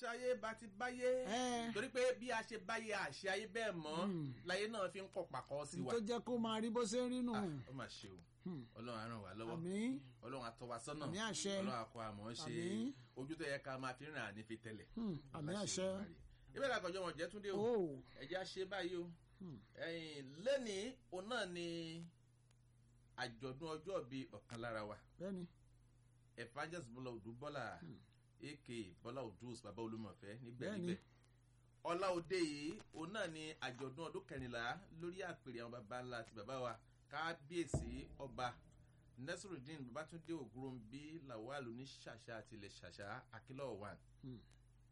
ṣayé bá ti báyé Ẹ́. torí pé bí a ṣe báyé àṣẹ ayé bẹ́ẹ̀ mọ́ láyé náà fi ń kọ̀ pàkọ́ sí wa tó jẹ́ kó máa rí bó ṣe ń rí nù. Ah, ó mà ṣe o ọlọ́run á ràn wá lọ́wọ́ àmín ọlọ́run á tọ́ wa sọ́nà Àmín àṣẹ. ọlọ́run á kọ́ àmọ́ ṣe Àmín. ojú tó yẹ ká máa fi rìn àní fi tẹ̀lẹ̀ Hmm, àmín àṣẹ. ìbéèrè àkànjọ wọn jẹ́ túndé o o ẹ̀jẹ̀ á ṣe báyìí o ẹ̀yìn lẹ́nìí òun náà ni àjọ̀dún ọjọ́ bíi ọ̀kan lára wa bẹ́ẹ̀ni evangelist bọ́lá odù bọ́lá aka bọ́lá odùs bàbá olúmọ̀fẹ́ Bẹ́ẹ̀ni. nígbẹ̀nígbẹ̀ ọlá òde yìí òun náà ni àjọ̀dún ọdún kẹrìnlá lórí àpèrè àwọn baba ńlá àti bàbá wa kábíyèsí ọba nasiruddin babatunde ògúnròmbí lawal oníṣàṣà àti ilẹ̀ ṣàṣà akínlọ́wọ̀ one Hmm.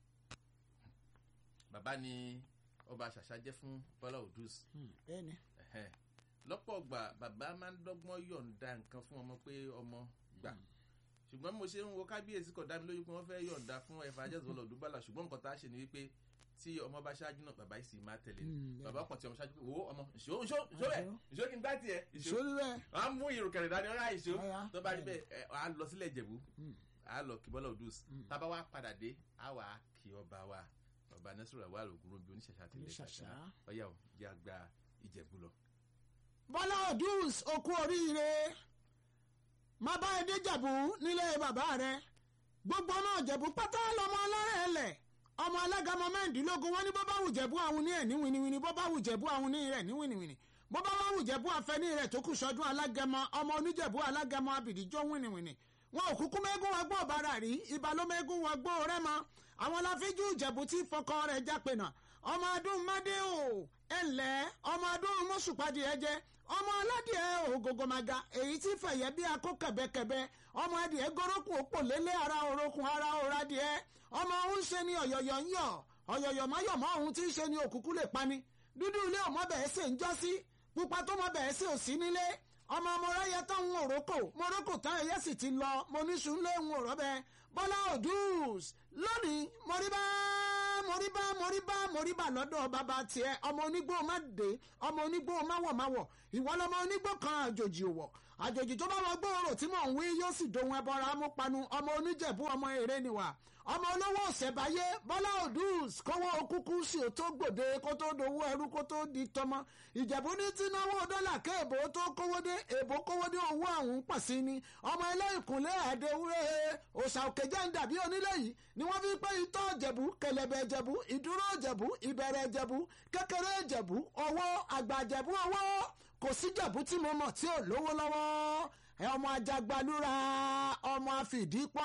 bàbá ni ọba ṣàṣà jẹ́ fún bọ́lá odùs Hmm, bẹ́ẹ̀ni Ẹ̀hẹ́n. lọ́pọ̀ ọgbà bàbá máa ń dọ́gbọ́n yọ̀ǹda nǹkan fún ọmọ pé ọmọ gbà ṣùgbọ́n mo ṣe ń wo kábíyèsí kọ̀ dá mi lójú pé wọ́n fẹ́ yọ̀ǹda fún ẹ̀fà ajẹ́sọ̀ lọ́dún bàlà ṣùgbọ́n nǹkan tá a ṣe ni wípé tí ọmọ bá ṣáájú náà bàbá yìí sì máa tẹ̀lé ni. Mm, bàbá kan tí ọmọ ṣáájú pé wo ọmọ ìṣó ìṣó ìṣó rẹ̀ ìṣó kí n gbá tiẹ̀ ìṣó ìṣòro rẹ à ń mú ìrùkẹ̀rẹ̀ dání ọ̀rá ìṣó Ọ̀yá. tó bá rí bẹ́ẹ̀ ẹ, à á lọ sílẹ̀ ìjẹ̀bú Hmm. à á lọ kí bọ́lá òdùs tábà wá padà dé à wà á kí ọba wa ọba nẹ́sùrù àwọn àlògùn bí oníṣẹ̀ṣà àti ilẹ̀ Oníṣẹ̀ṣà. ṣàṣà ọ̀yà ò jẹ́ àgbà ìjẹ̀bú lọ. bọ́lá odus okú oríire má bá ẹ déjàbù nílé bàbá rẹ gbogbo náà jẹ̀bú pátá lọmọ ọlọ́rẹ̀ ẹlẹ̀ ọmọ alágàmọ mẹ́rìndínlógún wọn ní bó bá wù jẹ̀bú àwọn ní ẹ̀ ní winiwini bó bá wù jẹ̀bú àwọn ní rẹ̀ ní winiwini bó bá wù jẹ̀bú afẹ́ ní rẹ̀ tó kù sọdún alágẹmọ ọmọ oníjẹ̀bú alágẹmọ abìdíjọ́ winiwini wọn ò kúkú mẹ́gún wọn gbọ́ ọ̀bára rí ibà ló mẹ́gún wọn gbọ́ rẹ́mọ àwọn láfíjú ìjẹ̀bú tí fọkọ rẹ̀ jápè náà ọmọ adún mádé o ẹ̀lẹ́ ọmọ adún mọ́sùpàdé ẹ̀jẹ̀ ọmọ aládìẹ ògógómaga èyí tí fẹ̀yẹ bí akó kẹ̀bẹ́kẹ̀bẹ́ ọmọ adìẹ górókùn òpò lélẹ̀ ara òrokùn ara òradìẹ ọmọ òun ṣe ni ọ̀yọ̀yọ̀ ń yọ̀ ọ̀yọ̀yọ̀ máyọ̀mọ́ òun tí ń ṣe ni òkùnkùn lè pani dúdú ilé ọmọ bẹ̀ẹ́ sè ń jọ́ sí pupa tó mọ bẹ̀ẹ́ sè ò sí nílé ọmọ mọ̀ráyẹ tán ń òrókò mọ̀rókò tán ẹ̀yẹ sì ti lọ mo ní sùnlé ń òrọ́ bẹ́ẹ̀ bọ́lá òdùs lónìí mọ̀ríbá mọ̀ríbá mọ̀ríbá mọ̀ríbá lọ́dọ̀ bàbá tiẹ̀ ọmọ onígbó má dé ọmọ onígbó má wọ̀ má wọ̀ ìwọ lọmọ onígbó kan àjòjì òwọ̀ àjòjì tó bá wọ gbòòrò tí mò ń wí yóò sì dohun ẹbọra amúpanu ọmọ oníjẹ̀bú ọmọ èrè niwà ọmọ olówó ọ̀sẹ̀báyé bọ́lá òdùs kówó kúkú sí ò tó gbòde kó tó dowó ẹrú kó tó di tọmọ ìjẹ̀bú ní tí náwó dọ́là ké èbó tó kówó dé èbó kówó dé owó àwọn pọ̀ sí ni ọmọ ẹlẹ́yìnkùnlé ẹ̀ẹ́dẹ́wúrẹ́ òòṣà òkè jẹ́ ń dàbí onílé yìí ni wọ́n fi pé itọ́ ìjẹ̀bú kẹlẹ̀bẹ̀ ìjẹ̀bú ìdúró ìjẹ̀bú ìbẹ̀rẹ̀ ìjẹ̀bú kékeré ìjẹ̀bú owó àgbà ìjẹ̀bú owó kò sí ìjẹ̀bú tí mo mọ̀ tí ò lówó lọ́wọ́ ẹ ọmọ ajagbalúra ọmọ àfìdípọ̀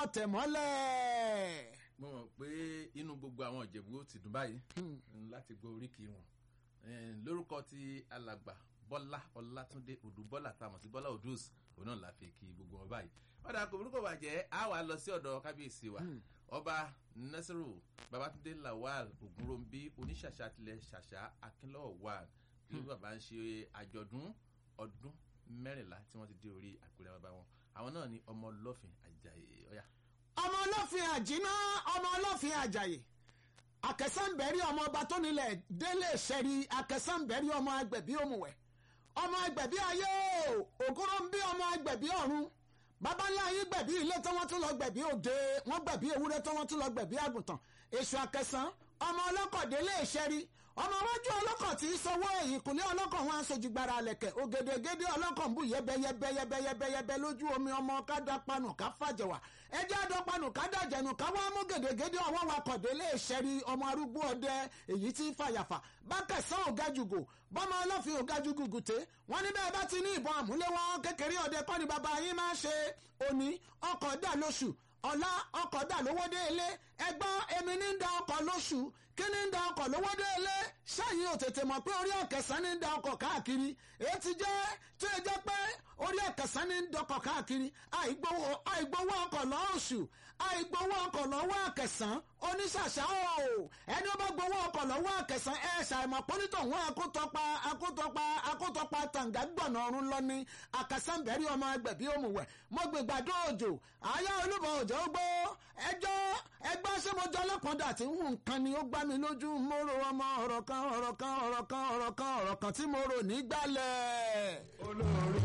tẹ̀mọ́lẹ̀. mo mọ̀ pé inú gbogbo àwọn ìjẹ̀bú ó ti dùn báyìí láti gbọ́ oríkì wọn Eh, lórúkọ ti alàgbà bọ́lá ọlátúndé odùbọ́lá táwọn sí bọ́lá odus òun náà la fi kí gbogbo wọn báyìí ọ̀dà kò burúkú bàjẹ́ á wà lọ sí ọ̀dọ̀ kábíyèsí wa ọba nasiru babatunde lawal ogunrombi oníṣàṣà tilẹ̀ ṣàṣà akínlọ́wọ̀ wà bí bàbá ń ṣe àjọ̀dún ọdún mẹ́rìnlá tí wọ́n ti dé orí àpèrè bàbá wọn àwọn náà ni ọmọ ọlọ́fin ajayi ọ̀yà. ọmọ ọlọ́fin àjínà ọmọ ọlọ́fin àjàyè akẹsànbẹ̀rí ọmọ ọba tó nílẹ̀ délé ṣẹ̀rí akẹsànbẹ̀rí ọmọ agbẹ̀bí òmùwẹ̀ ọmọ agbẹ̀bí ayé o ògúnrò ń bí ọmọ agbẹ̀bí ọ̀run bàbá ńlá yín gbẹ̀bí ilé tí wọ́n tún lọ gbẹ̀bí òde wọ́n gbẹ̀bí ewúrẹ́ tí wọ́n tún lọ gbẹ̀bí àgùntàn èṣù akẹsàn ọmọ ọlọ́kọ̀ délé ṣẹ̀rí ọmọ wájú ọlọ́kọ̀ tí í sanwó ẹ̀yìn kùnlé ọlọ́kọ̀ wọn aṣojú gbára alẹ̀kẹ̀ ògèdègèdè ọlọ́kọ̀ ń bù yẹbẹyẹbẹyẹbẹyẹbẹ lójú omi ọmọ kádàpanu ká fàjẹwà ẹjẹ́ àdọ́panu ká dàjẹ̀nu ká wá mú gèdègèdè ọwọ́ wa kọ̀dé lè ṣẹ́rí ọmọ arúgbó ọdẹ èyí tí fàyàfà bákẹ́sán ògajùgò bọ́mọ ọlọ́fin ògajùgò gùté wọ́n ní bẹ́ẹ̀ bá ti ní ìbọn àmúléwọ́ kékeré ọdẹ kọ́ ni bàbá yín máa ṣe òní ọkọ̀ dà lóṣù ọ̀la ọkọ̀ dà lówó dé ilé ẹgbọ́n èmi ní ń da ọkọ̀ lóṣù kí ní ń da ọkọ̀ lówó dé ilé ṣáàyìn ò tètè mọ̀ pé orí ọ̀kẹsàn ní ń da ọkọ̀ káàkiri èyí ti jẹ́ tó yẹ jẹ́ pé orí ọ̀kẹsàn ní ń dọkọ̀ káàkiri àìgbowó àìgbowó ọkọ̀ lọ́ọ̀ṣù àìgbowó ọkọ̀ lọ́wọ́ àkẹsàn oníṣàṣà o ẹni ó bá gbowó ọkọ̀ lọ́wọ́ àkẹsàn ẹ ṣàìmọ̀ pọ́nítọ̀ wọn akótọ́pa akótọ́pa akótọ́pa tàǹgà gbọ̀nà ọ̀run lọ ní àkẹsàn bẹ̀rí ọmọ ẹgbẹ̀bí òmùwẹ̀ mo gbègbàdo òjò àyà olúbọ̀ òjò gbó ẹjọ́ ẹgbẹ́ sẹ́mọ́jọ́ ọlọ́pàá tí nǹkan ni ó gbá mi lójú mo ro ọmọ ọ̀rọ̀ kan ọ̀rọ̀ kan ọ̀rọ̀ kan ọ̀rọ̀ kan ọ̀rọ̀ kan tí mo rò nígbàlẹ̀. olórí